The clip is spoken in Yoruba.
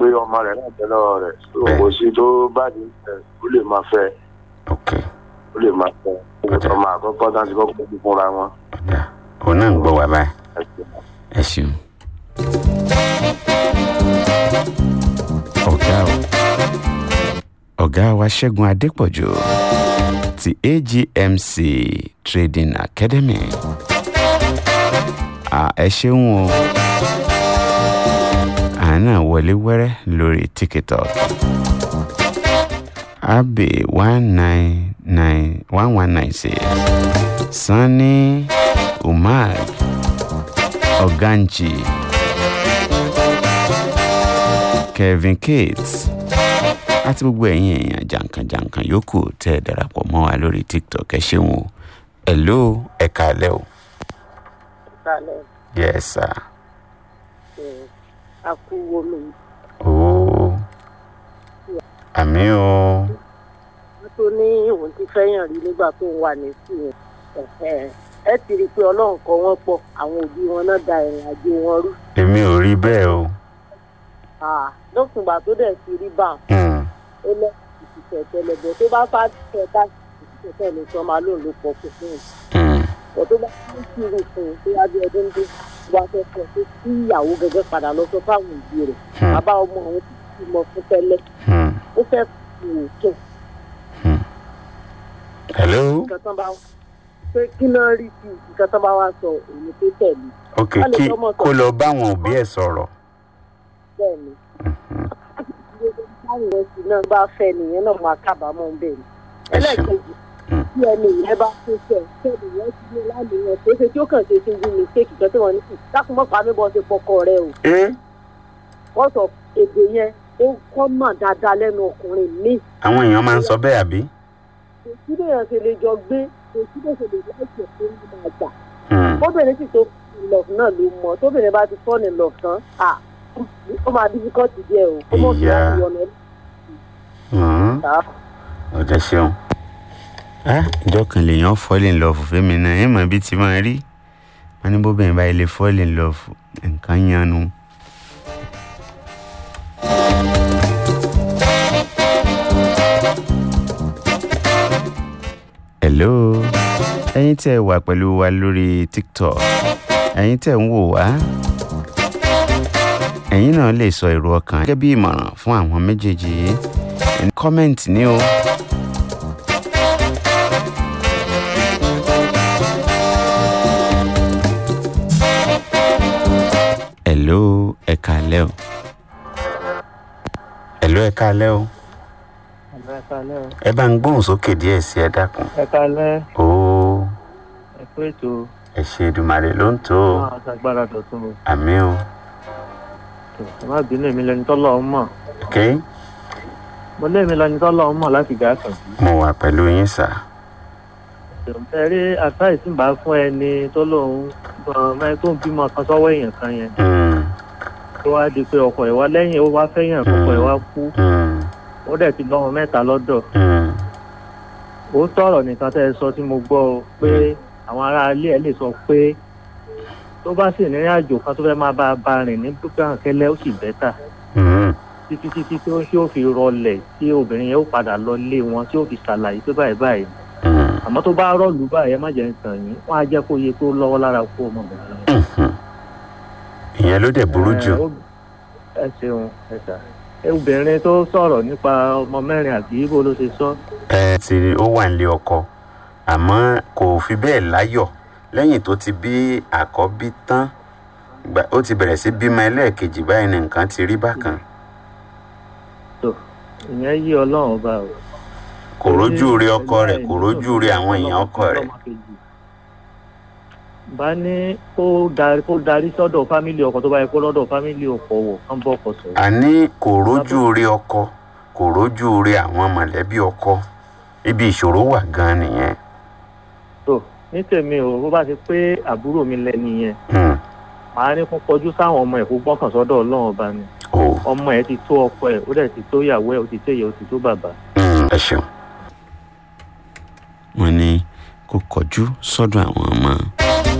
pé ọmọ rẹ̀ náà bẹ lọ́wọ́ rẹ̀ so Bẹ́ẹ̀. kò sí tó bá di ẹ̀ ó lè máa fẹ́ ok ó lè máa fẹ́ Ọ̀dà. ọmọ àkọ́kọ́ tá a ti kọ́kọ́ bí fúnra wọn. ọ̀dà òun náà ń gbọ́ wá báyìí ẹ ṣeun. ẹ ṣeun. ọ̀gá o ọ̀gá wa ṣẹ́gun adépọ̀jù ti agmc trading academy à ẹ ṣeun o àánà wọlé wẹ́rẹ́ lórí tiktok abe one nine nine one one nine six sanni umar ọ̀gánjì kevin cates àti gbogbo ẹ̀yin èèyàn jàǹkànjàǹkàn yòókù tẹ́ ẹ darapọ̀ mọ́ wa lórí tiktok ẹ ṣeun o hello ẹ kálẹ́ o kalẹ̀ yes sir ẹ̀ akú omi ooo àmì o wọ́n tó ní òun ti fẹ́yàn rí nígbà tó ń wà ní sùn ẹ̀ ẹ ti rí i pé ọlọ́run kọ wọ́n pọ̀ àwọn òbí wọn náà da ìrìn àjò wọn rú èmi ò rí bẹ́ẹ̀ o lókùngbà tó dẹ̀ ti rí bá Hmm, ó lẹ́ ìṣiṣẹ́ tẹ́lẹ̀bọ̀ tó bá fà tẹ̀ dá ìṣiṣẹ́ tẹ́lẹ̀ tó máa lóun ló pọ̀ fún un hmm, ọ̀ tó bá ní kiri fún un tó yá bí ọdún dé wá fẹ́ pọ̀ tó kí ìyàwó gẹ́gẹ́ padà lọ sọ fáwọn òbí rẹ̀ Hmm. bàbá ọmọ àwọn tó ti mọ fún tẹ́lẹ̀ hmm, ó fẹ́ kú òkè hmm. hello nǹkan tán bá pé kí náà rí sí nǹkan tán bá wá sọ èmi tó tẹ̀lé ok Wọ́n lè kí fọmọ sọ. kó lọ báwọn òbí ẹ̀ sọ̀rọ̀ bẹ́ẹ̀ ni Mhm. báwo rẹ̀ sì náà bá fẹ́ nìyẹn náà máa kábàámọ̀ ń bẹ̀ ni. ẹ ṣeun ẹlẹ́ẹ̀kejì Mm. tí ẹni ìyẹn bá tó fẹ́ kẹ́ni ìyẹn ti ní láàmìyàn tó ṣe tí ó kàn ṣe ṣe ju mistake kan tí wọ́n ní kù dákúmọ́ pa mí bọ́ ṣe pọkọ rẹ o ẹ wọ́n sọ èdè yẹn ó kọ́ mọ̀ dáadáa lẹ́nu ọkùnrin mi àwọn èèyàn máa ń sọ bẹ́ẹ̀ àbí kò sí bẹ́ẹ̀ ṣe lè jọ gbé kò sí bẹ́ẹ̀ ṣe lè láìpẹ́ tó ń máa gbà Hmm, tóbìnrin sì tó love náà ló mọ tóbìnrin bá ti fall in love tán à ó máa difficult díẹ̀ o ó mọ̀ sí Ìyá. láti wọnà hmm. ẹ̀ta ó dẹ ṣeun. á ìjọ kan lèèyàn fall in love fẹ́mi náà ẹ̀ mọ̀ bí ti máa rí wọn ní bóbìnrin báyìí lè fall in love nǹkan yanu. hello ẹ̀yin tẹ́ ẹ wà pẹ̀lú wa lórí tiktok ẹ̀yin tẹ́ ń wò wá ẹ̀yin náà lè sọ èrò ọkàn gẹ́gẹ́ bí ìmọ̀ràn fún àwọn méjèèjì yìí kọ́mẹ̀ntì ní o. hello ẹ káalẹ́ o. hello ẹ káalẹ́ o. ẹ kalẹ́ o ẹ bá ń gbóhùn sókè díẹ̀ sí ẹ dákun. ẹ kalẹ́ ó ẹ pé ètò ẹ ṣe Èdùmàrè ló ń tó o. máa ṣàgbára dọ̀tún o àmì o. tó ẹ má bínú èmi lẹni tọ́lọ̀ ń mọ̀ ok mo lémi lẹni tọ́lọ̀ ń mọ̀ láti gà kàn sí. mo wà pẹ̀lú yín sà. ẹ rí àtàìsí bá fún ẹni tó lóun ọmọ ẹ tó ń bímọ kan sọ́wọ́ èèyàn kan yẹn Mm, tó wá di pé ọkọ ẹ̀ wá lẹ́yìn ó wá fẹ́yàn ọkọ ẹ̀ wá kú mm, ó dẹ̀ ti lọ́mọ mẹ́ta lọ́dọ̀ mm, ó tọ̀rọ̀ nìkan tẹ́ ẹ sọ tí mo gbọ́ o pé àwọn ará ilé ẹ̀ lè sọ pé tó bá sì ní àjò kan tó fẹ́ máa bá a bá rìn ní gbàǹkẹ́lẹ́ ó sì bẹ́tà mm, títí títí tí ó tí ó fi rọlẹ̀ tí obìnrin yẹn ó padà lọ lé wọn tí ó fi ṣàlàyé pé báyìí báyìí mm, àmọ́ tó bá rọ̀lú báyìí ẹ má jẹ́ nǹkan yín wọ́n á jẹ́ kó yẹ kó lọ́wọ́ lára kó ọmọbìnrin yẹn. mhm. ìyẹn ló dẹ̀ burú jù. Ẹ, ó- ẹ ṣeun ẹ ṣá ẹ, obìnrin tó sọ̀rọ̀ nípa ọmọ mẹ́rin àti ibo ló ṣe sọ ẹ ti ó wà nílé ọkọ àmọ́ kò fi bẹ́ẹ̀ láyọ̀ lẹ́yìn tó ti bí àkọ́bí tán gbà- ó ti bẹ̀rẹ̀ sí bímọ ẹlẹ́ẹ̀kejì báyìí ní nǹkan ti rí bákan tó ìyẹn yí ọlọ́run ọba o. kò rójú rí ọkọ rẹ̀ kò rójú rí àwọn èèyàn ọkọ rẹ̀ bá ní kó darí kó darí sọ́dọ̀ fámìlì ọkọ tó bá yẹ kó lọ́dọ̀ fámìlì ọkọ wọ̀ kán bọ́ ọkọ sọ̀rọ̀. àní kò rójú rí ọkọ kò rójú rí àwọn mọ̀lẹ́bí ọkọ ibi ìṣòro wà gan nìyẹn. tó ní tèmi o bó bá ti pé àbúrò mi lẹ́ni yẹn Hmm. màá ní kó kọjú sáwọn ọmọ ẹ̀ kó gbọ́kàn sọ́dọ̀ ọlọ́run ọba ni o ọmọ ẹ̀ ti tó ọkọ ẹ̀ ó dẹ̀ ti tó ìyàwó ẹ̀ ó ti tó ìyẹ̀ ó ti tó bàbá. Hmm, ẹ ṣeun. wọ́n ní kó kọjú sọ́dọ̀ àwọn ọmọ